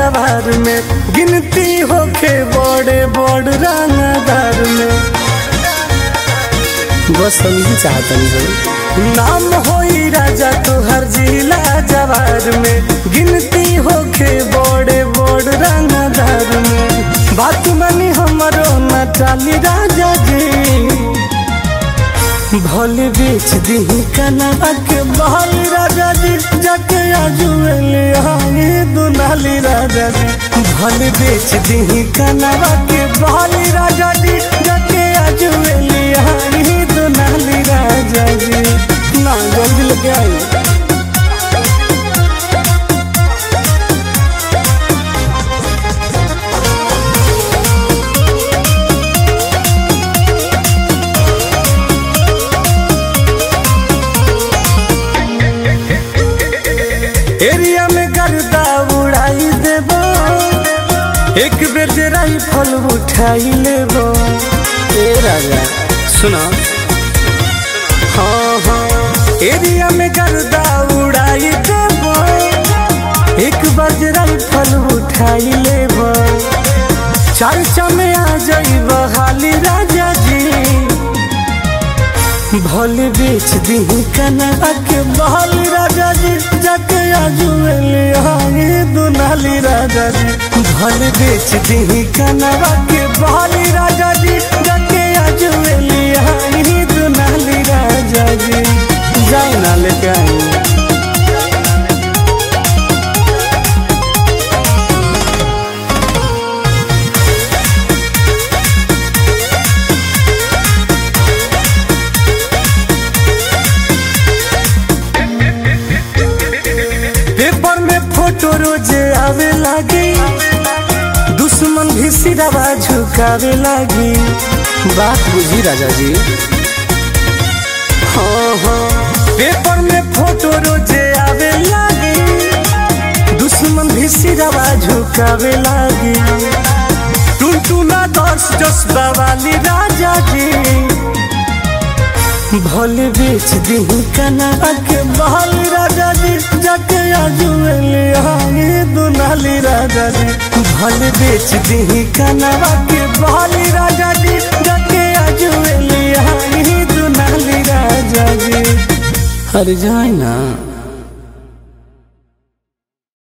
जवार में गिनती होके बड़े बड़ रंगदार में बस हम ही चाहतनी हो नाम होई राजा तोहर जिला जवार में गिनती होके बड़े बड़ रंगदार में बात मानी हमरो न टाली राजा जी भले बेच दी कनवा के बहल राजा जी जाके आजुएले हांगे दुनाली राजा जी भले बेच दी कनवा के बहल राजा जी जाके आजुएले हांगे दुनाली राजा जी ना जल्दी लेके आई एरिया में गर्दा उड़ाई देबो एक बेर जे राइफल उठाई लेबो ए राजा सुना हाँ हाँ एरिया में गर्दा उड़ाई देबो एक बार जे राइफल उठाई लेबो चर्चा में आ जाइब हाली राजा जी भले बेच दी कनवा के बहल राजा जी जाके आजुएले हांगे दुनाली राजा जी भले बेच दी कनवा के बहल राजा जी जाके आजुएले हांगे दुनाली राजा जी जाए ना लेके आई पेपर में फोटो रोजे आवे लागी दुश्मन भी सिरवा झुकावे लागी बात बुझी राजा जी हाँ हाँ पेपर में फोटो रोजे आवे लागी दुश्मन भी सिरवा झुकावे लागी टुनटुना दस जसबा वाली राजा जी भले बेच दी कनवा के बहल राजा जी जाके आजुएले हांगे दुनाली राजा जी भले बेच दी कनवा के बहल राजा जी जाके आजुएले हांगे दुनाली राजा जी हर जाए ना